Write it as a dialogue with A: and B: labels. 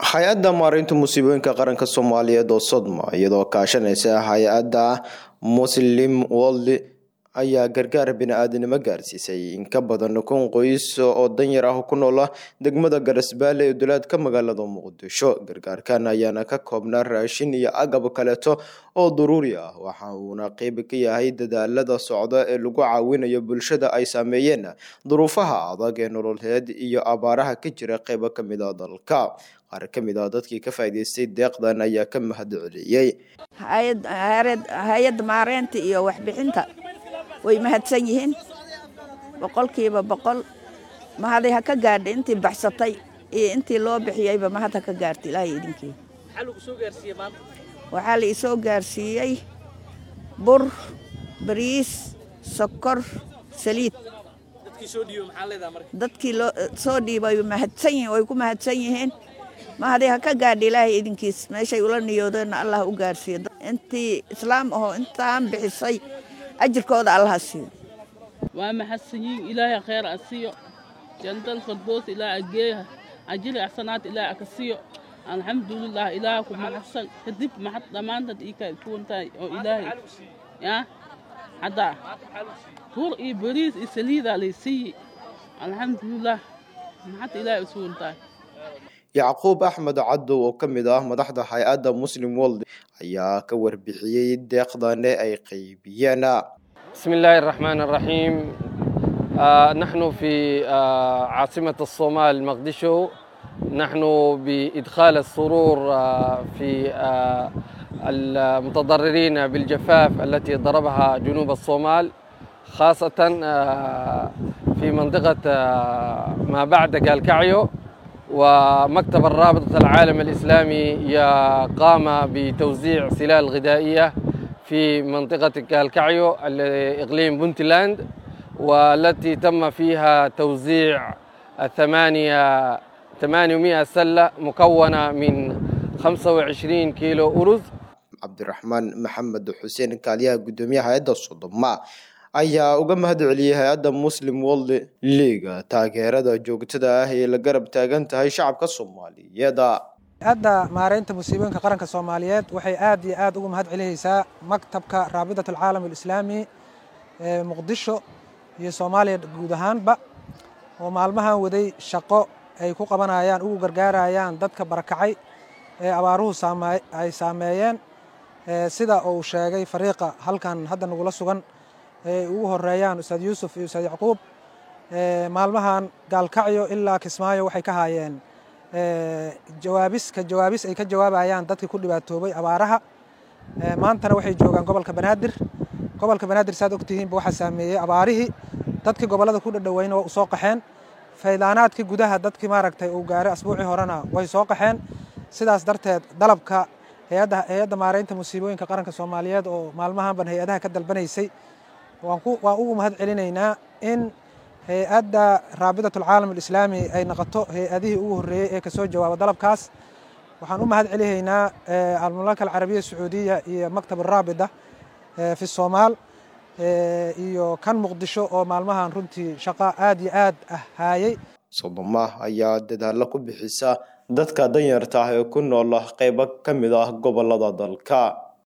A: hay-adda maareynta musiibooyinka qaranka soomaaliyeed oo sodma iyadoo kaashanaysa hay-adda muslim world ayaa gargaar bini-aadanimo gaarsiisay in ka badan kun qoys oo danyar ah ku noola degmada garasbaale ee dulaadka magaalada muqdisho gargaarkan ayaana ka koobnaa raashin iyo agab kaleeto oo daruuri ah waxa uuna qeyb ka yahay dadaalada socda ee lagu caawinayo bulshada ay saameeyeen duruufaha adag ee nololeed iyo abaaraha ka jira qeybo kamid a dalka qaar ka mid ah dadkii ka faa'iidaystay deeqdan ayaa ka mahad celiyey
B: hay-adda maareynta iyo waxbixinta way mahadsan yihiin boqolkiiba boqol mahaday ha ka gaadha intii baxsatay iyo intii loo bixiyeyba mahad ha ka gaarta ilaahay idinkii waxaa la isoo gaarsiiyey bur bariis sokor saliid dadkii soo dhiibay mahadsan yihiin way ku mahadsan yihiin mahaday ha ka gaadha ilaahay idinkiis meeshay ula niyoodeenna allah u gaarsiiyo intii islaam ahoo intaan bixisay ajirkooda allaha siiyo
C: waa maxadsanyiin ilaahay khayr a siiyo jantal fardoos ilaa ageeya ajiri axsanaad ilaahay aka siiyo alxamdulilah ilaaha ku maxadsan kadib maxad dhammaantad ii kaa kuwantahay oo ilaahay yaa haddaa tuur iyo bariis iyo saliidaa lay siiyi alxamdulilah maxad ilaahay usuwantahay
A: yacquub axmed cadow oo ka mid ah madaxda hay-adda muslim world ayaa ka warbixiyey deeqdane ay qaybiyeen
D: بسم الله الرحمن الرحيم آه نحن في آه عاصمة الصومال مقدشو نحن بإدخال السرور آه في المتضررين بالجفاف التي ضربها جنوب الصومال خاصة في منطقة ما بعد قالكعيو ومكتب الرابطة العالم الإسلامي قام بتوزيع سلال غذائية في منطقة كالكعيو إقليم بنتلاند والتي تم فيها توزيع ثمانية 800 سلة مكونة من 25 كيلو أرز
A: عبد الرحمن محمد حسين كاليا قدومية هيدا الصدمة ayaa uga mahad celiyey hay-adda muslim world leaga taageerada joogtada ah ee la garab taagan tahay shacabka soomaaliyeed
E: hay-adda maareynta musiibooyinka qaranka soomaaliyeed waxay aad iyo aad uga mahad celihaysaa maktabka raabidat alcaalam alislaami ee muqdisho iyo soomaaliya guud ahaanba oo maalmahan waday shaqo ay ku qabanayaan ugu gargaarayaan dadka barakacay ee abaaruhu ay saameeyeen sida uu sheegay fariiqa halkan hadda nagula sugan ay ugu horeeyaan ustaad yuusuf iyo ustaad yacquub maalmahan gaalkacyo ilaa kismaayo waxay ka haayeen jawaabis ka jawaabis ay ka jawaabayaan dadkii ku dhibaatoobay abaaraha maantana waxay joogaan gobolka banaadir gobolka banaadir saad ogtihiinba waxaa saameeyey abaarihii dadkii gobollada ku dhadhoweyna waa u soo qaxeen faydaanaadkii gudaha dadkii maaragtay uu gaaray asbuucii horena way soo qaxeen sidaas darteed dalabka hay-adda hay-adda maareynta musiibooyinka qaranka soomaaliyeed oo maalmahanban hay-adaha ka dalbanaysay waan ugu mahad celinaynaa in hay-adda raabidat alcaalam alislaami ay noqoto hay-adihii ugu horreeyey ee kasoo jawaaba dalabkaas waxaan u mahad celihaynaa almamlaka alcarabiya sacuudiya iyo maktab araabida fi soomaal iyo kan muqdisho oo maalmahan runtii shaqo aad iyo aad ah haayay
A: sodoma ayaa dadaalo ku bixisa dadka danyarta ah ee ku nool qeybo ka mid ah gobolada dalka